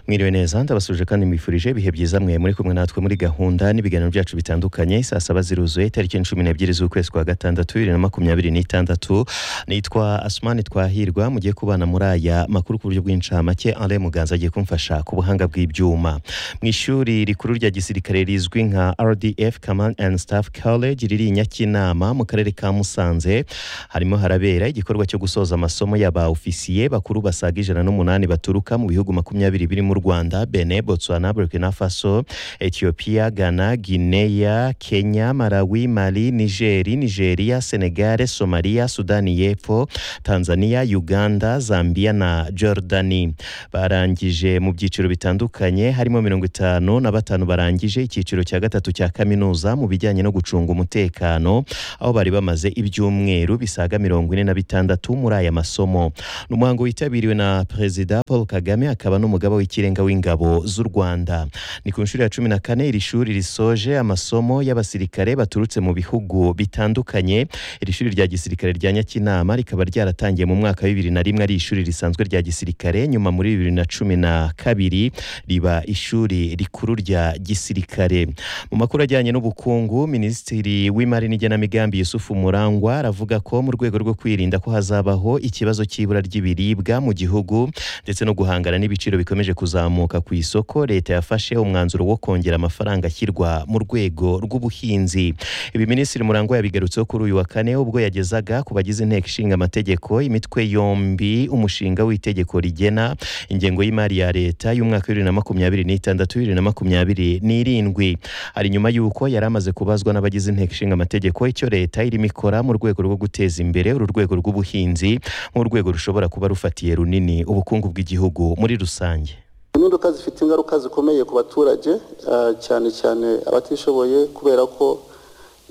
mwiriwe neza ndabasuje kandi mbifurije ibihe byiza mwe muri kumwe natwe muri gahunda n'ibiganiro byacu bitandukanye saa saba ziruzuye itariki cumi n'ebyiri z'ukwezi kwa gatandatu bibiri na makumyabiri n'itandatu nitwa asumani twahirwa mugiye kubana muri aya makuru ku buryo bw'incamake ale muganza agiye kumfasha ku buhanga bw'ibyuma mu ishuri rikuru rya gisirikare rizwi nka rdf command and staff college riri i nyakinama mu karere ka musanze harimo harabera igikorwa cyo gusoza amasomo y'aba ofisiye bakuru basaga ijana n'umunani baturuka mu bihugu makumyabiri birimo u rwanda bene botswana burkina faso ethiopia ghana guinea kenya malawi mali nigeri nigeria senegare somaliya sudani y'epfo tanzania uganda zambia na jordani barangije mu byiciro bitandukanye harimo mirongo itanu na batanu barangije icyiciro cya gatatu cya kaminuza mu bijyanye no gucunga umutekano aho bari bamaze ibyumweru bisaga mirongo ine na bitandatu muri aya masomo ni umuhango witabiriwe na perezida paul kagame akaba n'umugaba w'ikirenga w'ingabo z'u rwanda ni ku nshuro ya cumi na kane iri shuri risoje amasomo y'abasirikare baturutse mu bihugu bitandukanye iri shuri rya gisirikare rya nyakinama rikaba ryaratangiye mu mwaka wa bibiri na rimwe ari ishuri risanzwe rya gisirikare nyuma muri bibiri na cumi na kabiri riba ishuri rikuru rya gisirikare mu makuru ajyanye n'ubukungu minisitiri w'imari n'igenamigambi yusufu murangwa aravuga ko mu rwego rwo kwirinda ko hazabaho ikibazo cy'ibura ry'ibiribwa mu gihugu ndetse no guhangana n'ibiciro bikomeje kuzamuka ku isoko leta yafashe umwanzuro wo kongera amafaranga ashyirwa mu rwego rw'ubuhinzi ibi minisitiri murangwa yabigarutseho kuri uyu wa kane ubwo yagezaga ku bagize inteko ishinga amategeko imitwe yombi umushinga w'itegeko rigena ingengo y'imari ya leta y'umwaka wa bibiri na makumyabiri n'itandatu bibiri na makumyabiri n'irindwi hari nyuma y'uko yari amaze kubazwa n'abagize inteko ishinga amategeko icyo leta irimo ikora mu rwego rwo guteza imbere uru rwego rw'ubuhinzi nk'urwego rushobora kuba rufatiye runini ubukungu bw'igihugu muri rusange impinduka zifite ingaruka zikomeye ku baturage ah, cyane cyane abatishoboye kubera ko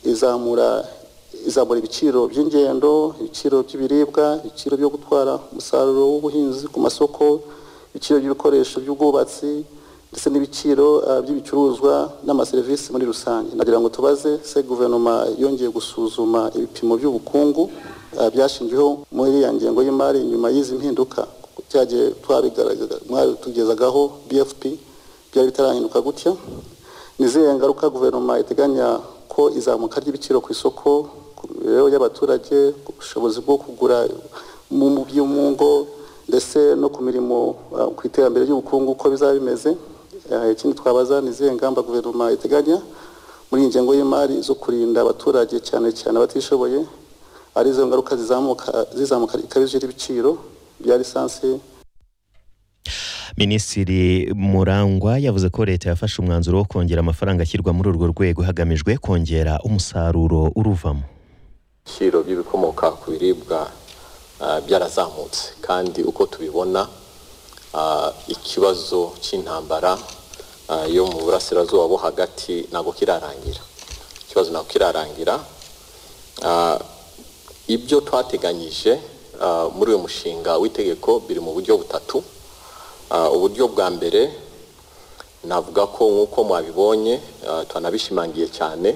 izamura izamura ibiciro by'ingendo ibiciro by'ibiribwa ibiciro byo gutwara umusaruro w'ubuhinzi ku masoko ibiciro by'ibikoresho by'ubwubatsi ndetse n'ibiciro ah, by'ibicuruzwa n'amaserivisi muri rusange nagira ngo tubaze se guverinoma yongeye gusuzuma ibipimo by'ubukungu ah, byashingiweho muri ya ngengo y'imari nyuma y'izi mpinduka byagiye twabigaragaza mwabitugezagaho bfp byari bitarahinduka gutya ni izihe ngaruka guverinoma iteganya ko izamuka ry'ibiciro ku isoko ku mibereho y'abaturage ku bushobozi bwo kugura mu mu byo mu ngo ndetse no ku mirimo ah, ku iterambere ry'ubukungu uko bizaba bimeze Ah, ikindi twabaza ni izihe ngamba guverinoma iteganya muri iyi ngengo y'imari zo kurinda abaturage cyane cyane abatishoboye arizo ngaruka zizamuka zizamuka rikabije ry'ibiciro bya lisansi minisitiri murangwa yavuze ko leta yafashe umwanzuro wo kongera amafaranga ashyirwa muri urwo rwego hagamijwe kongera umusaruro uruvamo ibiciro by'ibikomoka ku biribwa ah, byarazamutse kandi uko tubibona ah, ikibazo cy'intambara ah, yo mu burasirazuba bo hagati ntabwo kirarangira ikibazo ntabwo kirarangira Ah, ibyo twateganyije ah, muri uyu mushinga w'itegeko biri mu buryo butatu Ah, uburyo bwa mbere navuga ko nk'uko mwabibonye ah, tunabishimangiye cyane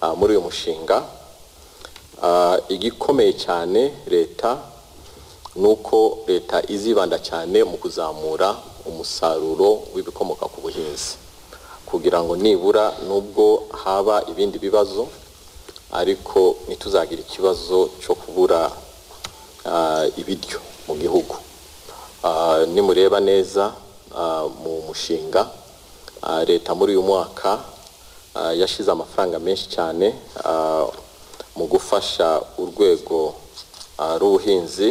ah, muri uyu mushinga Ah, igikomeye cyane leta ni uko leta izibanda cyane mu kuzamura umusaruro w'ibikomoka ku buhinzi kugira ngo nibura nubwo haba ibindi bibazo ariko ntituzagire ikibazo cyo kubura ah, ibiryo mu gihugu Ah, nimureba neza ah, mu mushinga ah, leta muri uyu mwaka ah, yashize amafaranga menshi cyane ah, mu gufasha urwego ah, rw'ubuhinzi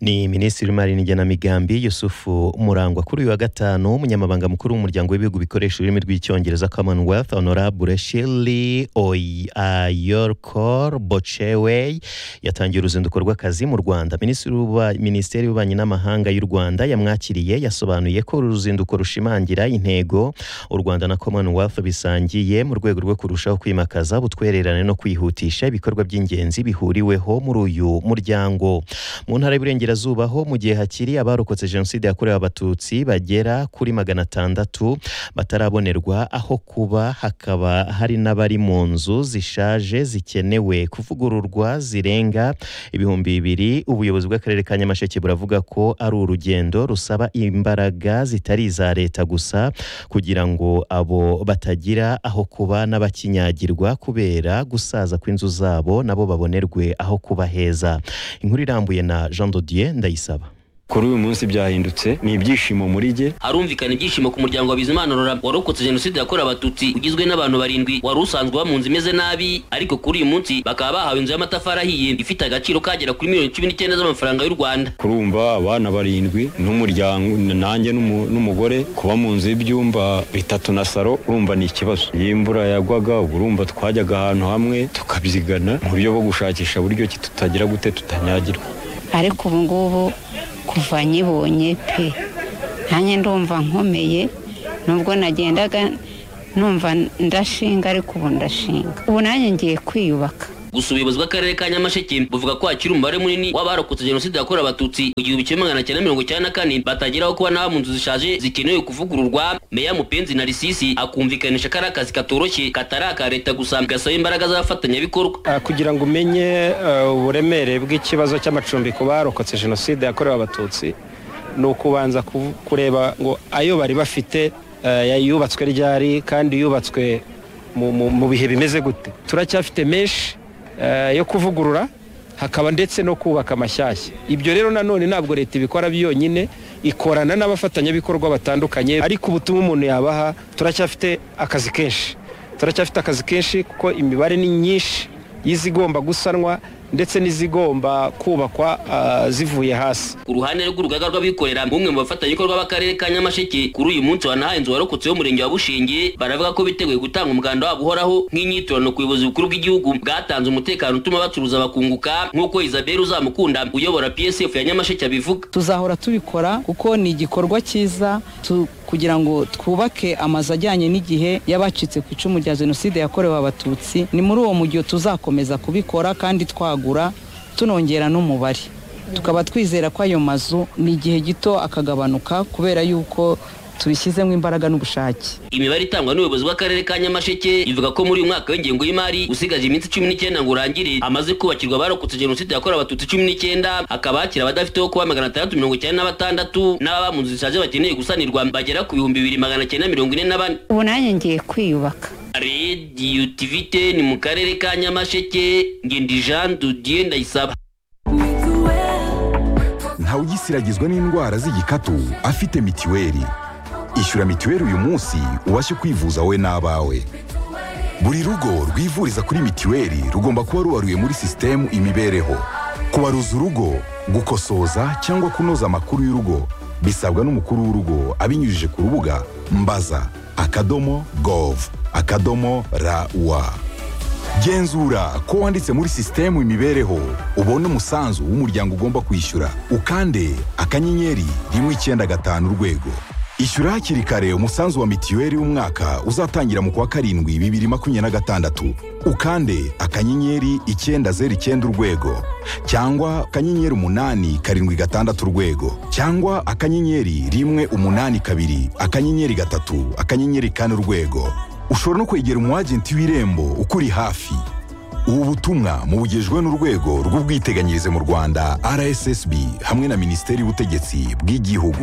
ni minisitiri w'imari n'igenamigambi yusufu murangwa kuri uyu wa gatanu umunyamabanga mukuru w'umuryango w'ibihugu bikoresha ururimi rw'icyongereza commonwealth honorable shirley ayorkor bocewey yatangiye uruzinduko rw'akazi mu rwanda minisitiri w'uba- minisiteri y'ububanyi n'amahanga y'u rwanda yamwakiriye yasobanuye ko uru ruzinduko rushimangira intego u rwanda na commonwealth bisangiye mu rwego rwo kurushaho kwimakaza ubutwererane no kwihutisha ibikorwa by'ingenzi bihuriweho muri uyu muryango mu ntara y'Iburengerazuba y'Iburengerazuba ho mu gihe hakiri abarokotse jenoside yakorewe abatutsi bagera kuri magana atandatu batarabonerwa aho kuba hakaba hari n'abari mu nzu zishaje zikenewe kuvugururwa zirenga ibihumbi bibiri ubuyobozi bw'akarere ka Nyamasheke buravuga ko ari urugendo rusaba imbaraga zitari iza leta gusa kugira ngo abo batagira aho kuba n'abakinyagirwa kubera gusaza kw'inzu zabo nabo babonerwe aho kuba heza inkuru irambuye na Jean Dodier ndayisaba kuri uyu munsi byahindutse ni ibyishimo muri jye harumvikana ibyishimo ku muryango wa Bizimana Rora warokotse jenoside yakorewe abatutsi ugizwe n'abantu barindwi wari usanzwe uba mu nzu imeze nabi ariko kuri uyu munsi bakaba bahawe inzu y'amatafari ahiye ifite agaciro kagera kuri miliyoni cumi n'icyenda z'amafaranga y'u Rwanda kurumva abana barindwi n'umuryango nanjye n'umu- n'umugore kuba mu nzu y'ibyumba bitatu na saro urumva ni ikibazo iyo imvura yagwaga ubwo urumva twajyaga ahantu hamwe tukabyigana mu buryo bwo gushakisha buryo ki tutagira gute tutanyagirwa ariko ubu ngubu kuva nyibonye pe nanjye ndumva nkomeye nubwo nagendaga numva ndashinga ariko ubu ndashinga ubu nanjye ngiye kwiyubaka gusa ubuyobozi bw'akarere ka Nyamasheke buvuga ko hakiri umubare munini w'abarokotse jenoside yakorewe abatutsi mu gihumbi kimwe magana cyenda mirongo icyenda na kane batagira aho kuba n'aba mu nzu zishaje zikenewe kuvugururwa meya mupenzi na risisi akumvikanisha ko ari akazi katoroshye katari aka leta gusa gasaba imbaraga z'abafatanyabikorwa Ah, kugira ngo umenye ah, uburemere bw'ikibazo cy'amacumbi ku barokotse jenoside yakorewe abatutsi ni ukubanza kuv- kureba ngo ayo bari bafite ah, yubatswe ryari kandi yubatswe mu- mu mu bihe bimeze gute turacyafite menshi ah, yo kuvugurura hakaba ndetse no kubaka amashyashya ibyo rero nanone ntabwo leta ibikora byonyine ikorana n'abafatanyabikorwa batandukanye ariko ubutumwa umuntu yabaha turacyafite akazi kenshi turacyafite akazi kenshi kuko imibare ni myinshi y'izigomba gusanwa ndetse n'izigomba kubakwa ah, zivuye hasi ku ruhande rw'urugaga rw'abikorera bumwe mu bafatanyabikorwa b'akarere ka nyamasheke kuri uyu munsi wanahaye inzu warokotse w'umurenge wa bushinge baravuga ko biteguye gutanga umuganda wabo uhoraho nk'inyiturano ku buyobozi bukuru bw'igihugu bwatanze umutekano utuma bacuruza bakunguka nk'uko isabelle uzamukunda uyobora psf ya nyamasheke abivuga tuzahora tubikora kuko ni igikorwa cyiza tu- kugira ngo twubake amazu ajyanye n'igihe y'abacitse ku icumu rya jenoside yakorewe abatutsi ni muri uwo mujyo tuzakomeza kubikora kandi twagura tunongera n'umubare tukaba twizera ko ayo mazu ni igihe gito akagabanuka kubera yuko tubishyizemo imbaraga n'ubushake imibare itangwa n'ubuyobozi bw'akarere ka nyamasheke ivuga ko muri uyu mwaka w'ingengo y'imari usigaje iminsi cumi n'icyenda ngo urangire hamaze kubakirwa abarokotse jenoside yakorewe abatutsi cumi n'icyenda hakaba hakiri abadafite aho kuba magana atandatu mirongo icyenda na batandatu n'ababa mu nzu zishaje bakeneye gusanirwa bagera ku bihumbi bibiri magana cyenda mirongo ine na bane ubu nanjye ngiye kwiyubaka radiyo tivite ni mu karere ka nyamasheke ngendi jean dudier ndayisaba ntawugisiragizwa n'indwara z'igikatu afite mitiweli ishyura mitiweli uyu munsi ubashe kwivuza wowe n'abawe buri rugo rwivuriza kuri mitiweli rugomba kuba rubaruye muri sisitemu imibereho kubaruza urugo gukosoza cyangwa kunoza amakuru y'urugo bisabwa n'umukuru w'urugo abinyujije ku rubuga mbaza akadomo gov akadomo rawa genzura ko wanditse muri sisitemu imibereho ubone umusanzu w'umuryango ugomba kwishyura ukande akanyenyeri rimwe icyenda gatanu urwego ishyura hakiri kare umusanzu wa mitiweli w'umwaka uzatangira mu kwa karindwi bibiri makumyabiri na gatandatu ukande akanyenyeri icyenda zeru icyenda urwego cyangwa akanyenyeri umunani karindwi gatandatu urwego cyangwa akanyenyeri rimwe umunani kabiri akanyenyeri gatatu akanyenyeri kane urwego ushobora no kwegera umwagenti w'irembo ukuri hafi ubu butumwa mubugejwe n'urwego rw'ubwiteganyirize mu rwanda rssb hamwe na minisiteri y'ubutegetsi bw'igihugu